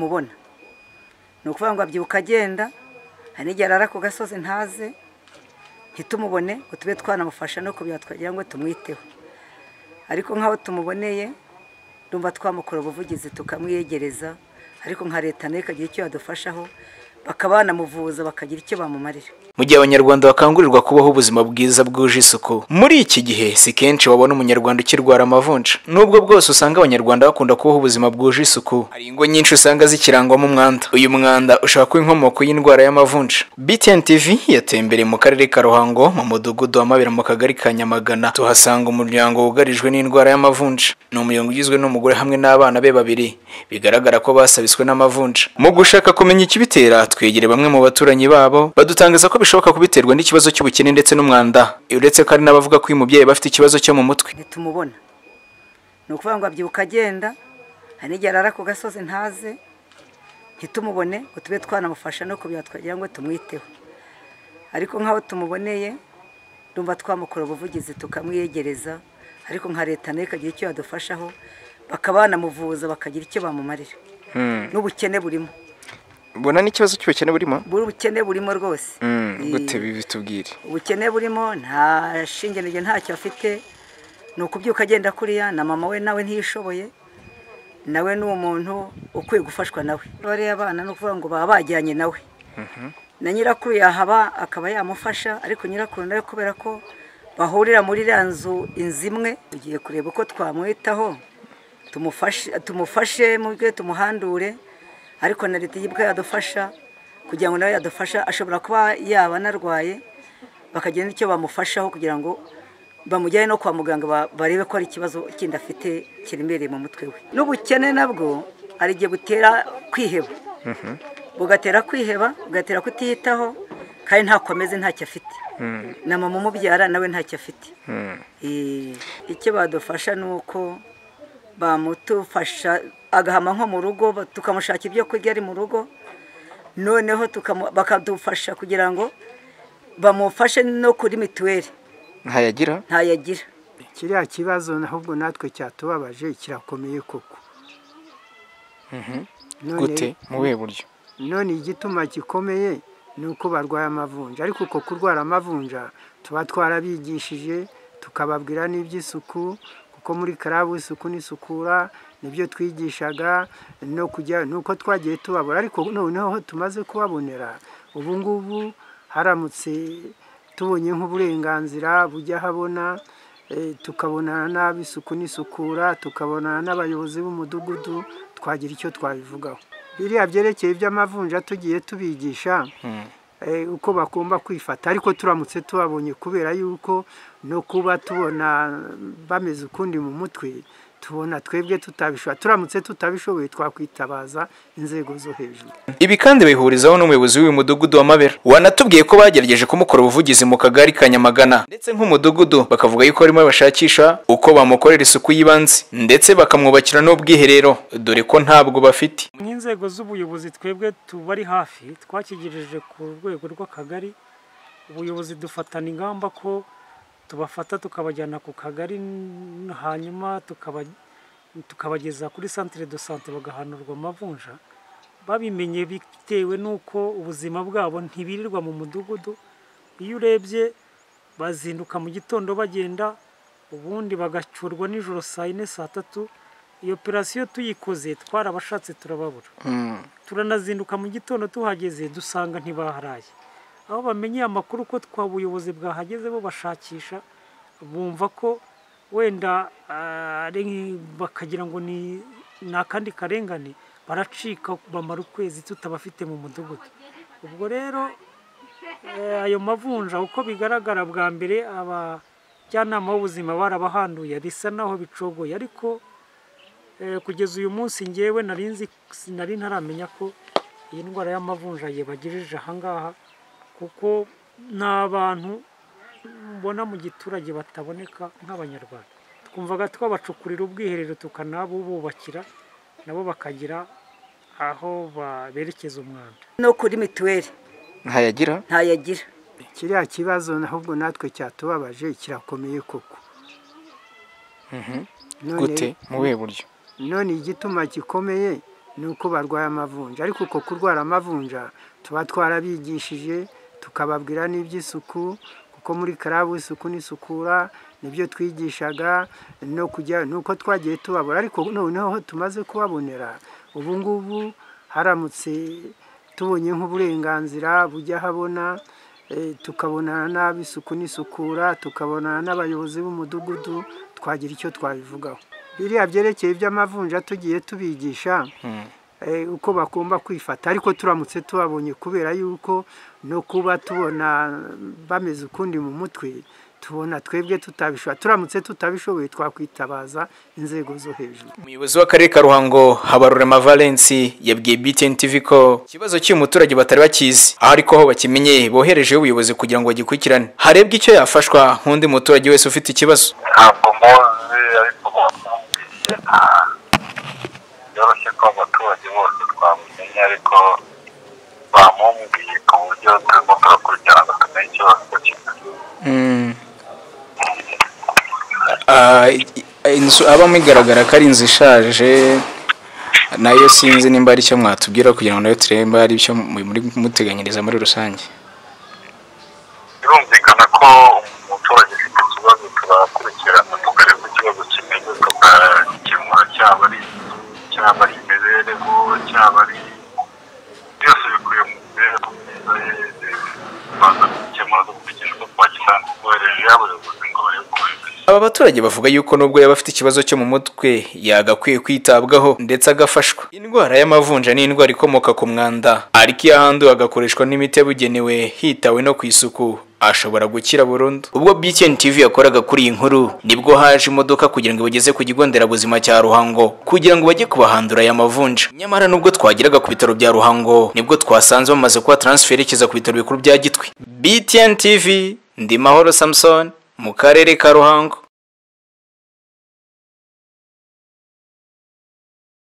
mubona ni ukuvuga ngo abyuka agenda hari n'igihe arara ku gasozi ntaze ntitumubone ngo tube twanamufasha no kubya twagira ngo tumwiteho ariko nk'aho tumuboneye ndumva twamukora ubuvugizi tukamwiyegereza ariko nka leta nayo ikagira icyo yadufashaho bakaba banamuvuza bakagira icyo bamumarira mu gihe abanyarwanda bakangurirwa kubaho ubuzima bwiza bwuje isuku muri iki gihe si kenshi wabona umunyarwanda ukirwara amavunja nubwo bwose usanga abanyarwanda bakunda kubaho ubuzima bwuje isuku hari ingo nyinshi usanga zikirangwamo umwanda uyu mwanda ushobora kuba inkomoko y'indwara y'amavunja btn tv yatembereye mu karere ka ruhango mu mudugudu wa mabera mu kagari ka nyamagana tuhasanga umuryango wugarijwe n'indwara y'amavunja ni umuryango ugizwe n'umugore hamwe n'abana be babiri bigaragara ko basabiswe n'amavunja mu gushaka kumenya ikibitera twegereye bamwe mu baturanyi babo badutangaza ko bishoboka kubiterwa n'ikibazo cy'ubukene ndetse n'umwanda uretse ko hari n'abavuga ko uyu mubyeyi bafite ikibazo cyo mu mutwe ntitumubona ni ukuvuga ngo abyuka agenda hari n'igihe arara ku gasozi ntaze ntitumubone ngo tube twanamufasha no kubya twagira ngo tumwiteho ariko nk'aho tumuboneye ndumva twamukora ubuvugizi tukamwiyegereza ariko nka leta nayo ikagira icyo yadufashaho bakaba banamuvuza bakagira icyo bamumarira n'ubukene burimo mbona n'ikibazo cy'ubukene burimo buri ubukene burimo rwose gute bitubwire ubukene burimo nta shinge n'igihe ntacyo afite ni ukubyuka agenda kuriya na mama we nawe ntiyishoboye nawe ni umuntu ukwiye gufashwa nawe bariya abana ni ukuvuga ngo baba bajyanye nawe na nyirakuru yahaba akaba yamufasha ariko nyirakuru nawe kubera ko bahurira muri iriya nzu inzu imwe tugiye kureba uko twamwitaho tumufashe tumufashe mu bwe tumuhandure ariko na leta yibwe yadufasha kugira ngo nawe yadufasha ashobora kuba yaba anarwaye bakagira n'icyo bamufashaho kugira ngo bamujyane no kwa muganga ba- barebe ko hari ikibazo kindi afite kiremereye mu mutwe we n'ubukene nabwo hari igihe butera kwiheba bugatera kwiheba bugatera kutiyitaho kandi ntako ameze ntacyo afite na mama umubyara nawe ntacyo afite Eh, icyo badufasha ni uko bamutufasha agahama nko mu rugo ba- tukamushaka ibyo kurya ari mu rugo noneho tukamu- bakadufasha kugira ngo bamufashe no kuri mituweli ntayagira ntayo agira kiriya kibazo ahubwo natwe cyatubabaje kirakomeye koko None- gute mu buhe buryo none igituma gikomeye ni uko barwaye amavunja ariko uko kurwara amavunja tuba twarabigishije tukababwira n'iby'isuku kuko muri karabu isuku n'isukura nibyo twigishaga no kujya ni uko twagiye tubabura ariko noneho tumaze kubabonera ubu ngubu haramutse tubonye nk'uburenganzira bujya habona eh, tukabonana n'ab'isuku n'isukura tukabonana n'abayobozi b'umudugudu twagira icyo twabivugaho biriya byerekeye iby'amavunja tugiye tubigisha eh, uko bagomba kwifata ariko turamutse tubabonye kubera yuko no kuba tubona bameze ukundi mu mutwe tubona twebwe tutabishoboye turamutse tutabishoboye twakwitabaza inzego zo hejuru Ibi kandi bihurizaho n'umuyobozi w'uyu mudugudu wa Mabera wanatubwiye ko bagerageje kumukora ubuvugizi mu kagari ka Nyamagana ndetse nk'umudugudu bakavuga yuko barimo bashakisha uko bamukorera isuku y'ibanze ndetse bakamwubakira n'ubwiherero dore ko ntabwo bafite nk'inzego z'ubuyobozi twebwe tubari hafi twakigejeje ku rwego rw'akagari ubuyobozi dufatana ingamba ko tubafata tukabajyana ku kagari n- hanyuma tukaba- tukabageza kuri santire do sante bagahanurwa amavunja babimenye bitewe n'uko ubuzima bwabo ntibirirwa mu mudugudu iyo urebye bazinduka mu gitondo bagenda ubundi bagacurwa nijoro saa yine saa tatu iyo operasiyo tuyikoze twarabashatse turababura turanazinduka mu gitondo tuhageze dusanga ntibaharaye aho bamenyeye amakuru ko twa buyobozi bwahageze bo bashakisha bumva ko wenda ah, ari nk- bakagira ngo ni ni akandi karengane baracika bamara ukwezi tutabafite mu mudugudu ubwo rero eh, ayo mavunja uko bigaragara bwa mbere abajyanama b'ubuzima barabahanduye bisa naho bicogoye ariko Eh, kugeza uyu munsi ngewe nari nzi nari ntaramenya ko iyi ndwara y'amavunja yibagejeje ahangaha kuko nta bantu mbona mu giturage bataboneka nk'abanyarwanda twumvaga twabacukurira ubwiherero tukanabububakira nabo bakagira aho ba- berekeza umwanda no kuri mituweli ntayagira ntayo agira kiriya kibazo ahubwo natwe cyatubabaje kirakomeye koko None- gute mu buhe buryo none igituma gikomeye ni uko barwaye amavunja ariko uko kurwara amavunja tuba twarabigishije tukababwira n'iby'isuku kuko muri karabu isuku n'isukura nibyo twigishaga no kujya nuko twagiye tubabura ariko noneho tumaze kubabonera ubu ngubu haramutse tubonye nk'uburenganzira bujya habona eh, tukabonana n'ab'isuku n'isukura tukabonana n'abayobozi b'umudugudu twagira icyo twabivugaho biriya byerekeye iby'amavunja tugiye tubigisha eh, uko bagomba kwifata ariko turamutse tubabonye kubera yuko no kuba tubona bameze ukundi mu mutwe tubona twebwe tutabishoboye turamutse tutabishoboye twakwitabaza inzego zo hejuru umuyobozi w'akarere ka ruhango habarurema valensi yabwiye btn tv ko ikibazo cy'uyu muturage batari bakizi aho ariko ho bakimenye boherejeho ubuyobozi kugira ngo bagikurikirane harebwe icyo yafashwa nk'undi muturage wese ufite ikibazo ntabwo mbozi ariko bamubwiye byoroshye ko abaturage bose twamumenya ariko bamubwiye ku buryo turimo turakurikirana tumenye ikibazo kimeze Ah, i- i- inzu abamo igaragara ko ari inzu ishaje nayo sinzi nimba ari icyo mwatubwira kugira ngo nayo turebe nimba ari icyo mu- muri muteganyiriza muri rusange birumvikana ko umuturage ufite ikibazo turakurikirana tukareba ikibazo kimeze tukakemura cyaba ari inzu cyaba ari imibereho cyaba ari byose bikuye mu mibereho myiza ye tubanza gukemura dukurikije uko twagisanzwe twoherejeho abayobozi ngo barebe uko bimeze aba baturage bavuga yuko nubwo yaba afite ikibazo cyo mu mutwe yagakwiye kwitabwaho ndetse agafashwa indwara y'amavunja ni indwara ikomoka ku mwanda ariko iyo ahanduwe agakoreshwa n'imiti yabugenewe hitawe no ku isuku ashobora gukira burundu ubwo BTN TV yakoraga kuri iyi nkuru nibwo haje imodoka kugira ngo ibageze ku kigo nderabuzima cya Ruhango kugira ngo bajye kubahandura aya mavunja nyamara nubwo twageraga ku bitaro bya Ruhango nibwo twasanze bamaze kuba transfer yerekeza ku bitaro bikuru bya Gitwe BTN TV ndi Mahoro Samson mu karere ka Ruhango